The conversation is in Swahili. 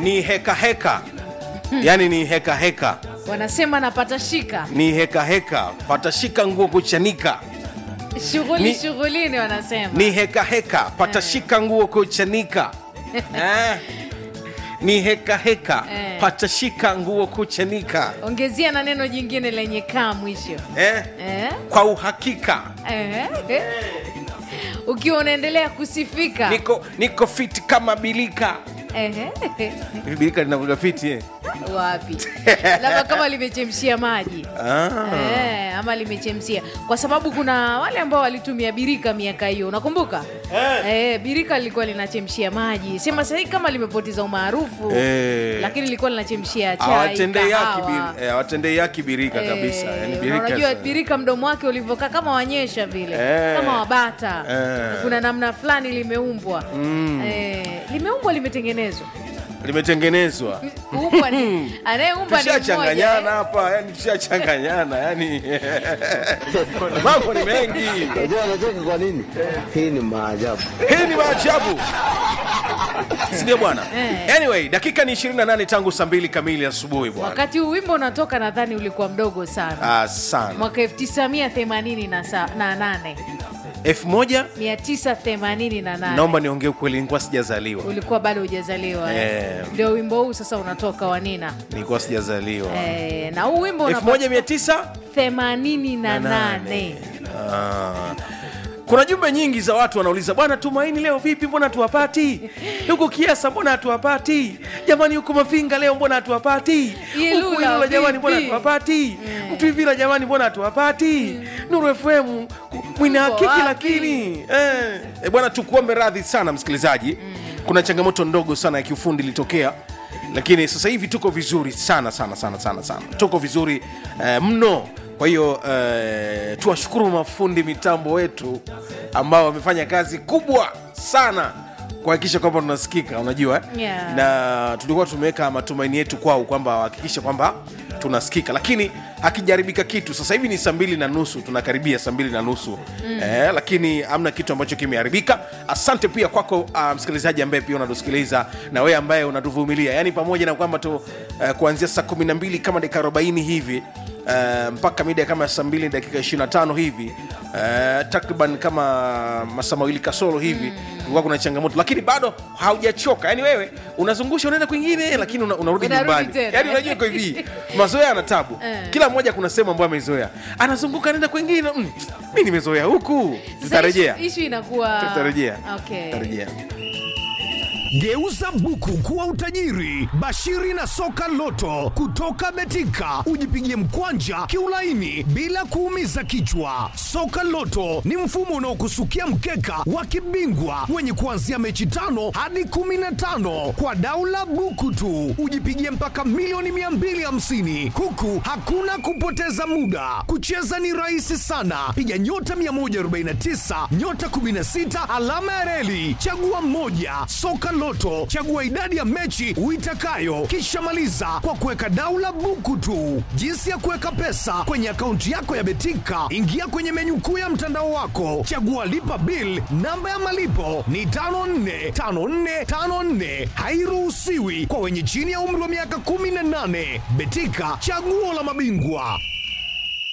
ni heka heka yaani ni heka heka wanasema napata shika ni heka heka patashika nguo kuchanika shughuli Ni- shughulini wanasema ni heka heka patashika nguo kuchanika eh? ni heka heka Eh. patashika nguo kuchanika ongezea na neno jingine lenye kaa mwisho eh? eh? kwa uhakika Eh? ukiwa unaendelea kusifika niko niko fiti kama bilika Eh? Hivi bilika linavuga fiti eh? wapi labda kama limechemshia maji ah. Eh, ama limechemsia kwa sababu kuna wale ambao walitumia birika miaka hiyo unakumbuka Eh. eh, birika lilikuwa linachemshia maji sema sahii kama limepoteza umaarufu Eh. lakini lilikuwa linachemshia chai hawatendei haki kahawa. bir- eh, hawatendei haki birika Eh, kabisa yani na birika unajua birika mdomo wake ulivyokaa kama wanyesha vile Eh. kama wabata Eh. kuna namna fulani limeumbwa eh, limeumbwa limetengenezwa limetengenezwa kuumbwa ni anayeumba ni tushachanganyana mmoja hapa yani tushachanganyana yani mambo ni mengi Unajua anacheka kwa nini? Hii ni maajabu. hii ni maajabu sindio bwana Eh. anyway dakika ni 28 tangu saa mbili kamili asubuhi bwana wakati huu wimbo unatoka nadhani ulikuwa mdogo sana ah, sana mwaka 1988 elfu moja 988 naomba niongee ukweli nilikuwa sijazaliwa ulikuwa bado hujazaliwa eh. Eh. ndio wimbo huu sasa unatoka wanina nilikuwa sijazaliwa eh, na huu wimbo elfu unapa- moja mia tisa 88 Ah. kuna jumbe nyingi za watu wanauliza bwana tumaini leo vipi mbona hatuwapati huku kiasa mbona hatuwapati jamani huku mafinga leo mbona hatuwapati Ilula huku ilula jamani mbona vipi? hatuwapati mtwivila jamani mbona hatuwapati nuru fm mwina Uko hakiki wapi? lakini eh. E bwana tukuombe radhi sana msikilizaji kuna changamoto ndogo sana ya kiufundi ilitokea lakini sasa hivi tuko vizuri sana sana sana sana sana tuko vizuri eh, mno kwa hiyo eh, tuwashukuru mafundi mitambo wetu ambao wamefanya kazi kubwa sana kuhakikisha kwamba tunasikika unajua eh? Yeah. na tulikuwa tumeweka matumaini yetu kwao kwamba wahakikishe kwamba tunasikika lakini hakijaribika kitu sasa hivi ni saa mbili na nusu tunakaribia saa mbili na nusu mm. eh, lakini amna kitu ambacho kimeharibika asante pia kwako uh, msikilizaji ambaye pia unatusikiliza na wewe ambaye unatuvumilia yaani pamoja na kwamba tu uh, kuanzia saa 12 kama dakika 40 hivi Uh, mpaka mida kama saa 2 dakika 25 hivi uh, takriban kama masaa mawili kasoro hivi kulikuwa kuna changamoto lakini bado haujachoka yani wewe unazungusha unaenda kwingine lakini una, unarudi Unarudi nyumbani tena. yani unajua iko hivi mazoea ana tabu Eh. kila mmoja kuna sehemu ambayo amezoea anazunguka anaenda kwingine mm, mi nimezoea huku Sasa tutarejea ishu- ishu inakuwa tutarejea okay. tutarejea Geuza buku kuwa utajiri. Bashiri na soka loto kutoka Betika, ujipigie mkwanja kiulaini bila kuumiza kichwa. Soka loto ni mfumo unaokusukia mkeka wa kibingwa wenye kuanzia mechi tano hadi kumi na tano kwa daula buku tu, ujipigie mpaka milioni 250 huku hakuna kupoteza muda. Kucheza ni rahisi sana, piga nyota 149 nyota 16 alama ya reli, chagua moja. Soka Loto, chagua idadi ya mechi uitakayo, kisha maliza kwa kuweka daula buku tu. Jinsi ya kuweka pesa kwenye akaunti yako ya Betika, ingia kwenye menyu kuu ya mtandao wako, chagua lipa bill. Namba ya malipo ni 545454, hairuhusiwi kwa wenye chini ya umri wa miaka 18. Betika, chaguo la mabingwa.